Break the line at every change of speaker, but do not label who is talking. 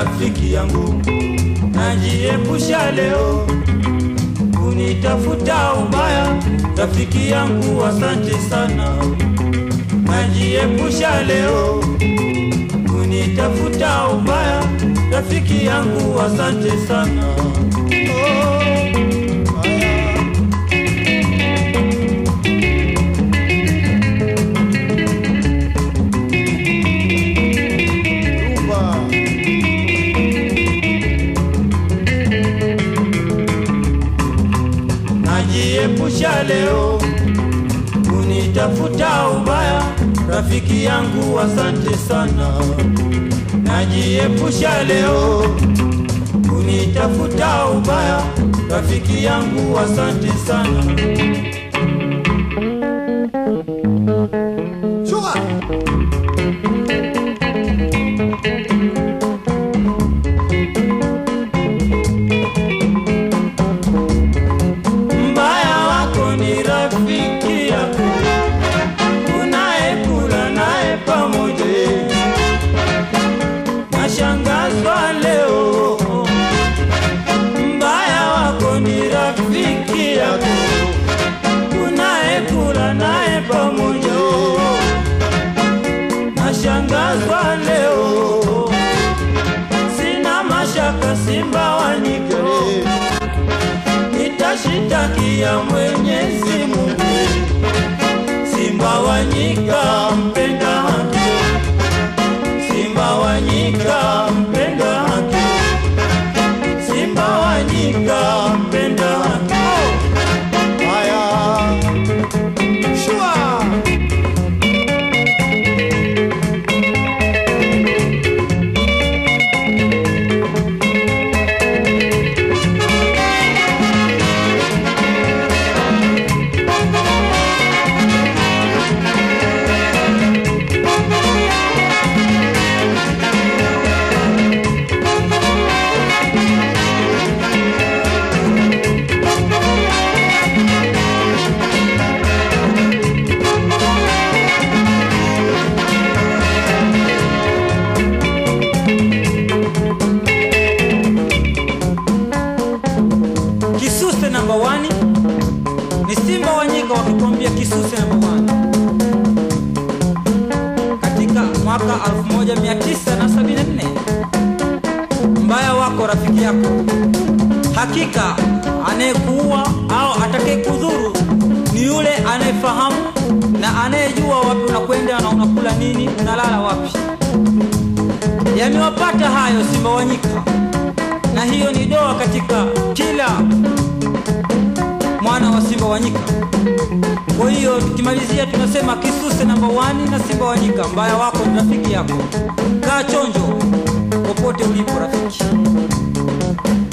rafiki yangu, najiepusha leo kunitafuta ubaya, rafiki yangu, asante sana. Najiepusha leo kunitafuta ubaya, rafiki yangu, asante sana. Oh, haya.
Rumba.
najiepusha leo kunitafuta ubaya, rafiki yangu, asante sana. Najiepusha leo kunitafuta ubaya, rafiki yangu, asante sana.
Shuka.
Mbaya wako ni rafiki yako unayekula naye pamoja. Nashangazwa leo, mbaya wako ni rafiki yako unayekula naye pamoja. Nashangazwa leo, sina mashaka, Simba wa Nyika nitashitakia Mwenyezi Mungu. Simba wa nyika mpenda haki, Simba wa nyika mpenda haki, Simba wa nyika mpenda haki.
Haya. Shua.
Kisuse namba wani ni Simba wa nyika wakituambia Kisuse namba wani katika mwaka 1974 mbaya wako rafiki yako, hakika anayekuua au atakayekudhuru ni yule anayefahamu na anayejua wapi unakwenda na unakula nini, unalala wapi. Yamewapata hayo Simba wa nyika, na hiyo ni doa katika kila mwana wa Simba wa nyika. Kwa hiyo tukimalizia, tunasema Kisuse namba wani na Simba wa nyika, mbaya wako ni rafiki yako. Kaa chonjo popote ulipo rafiki.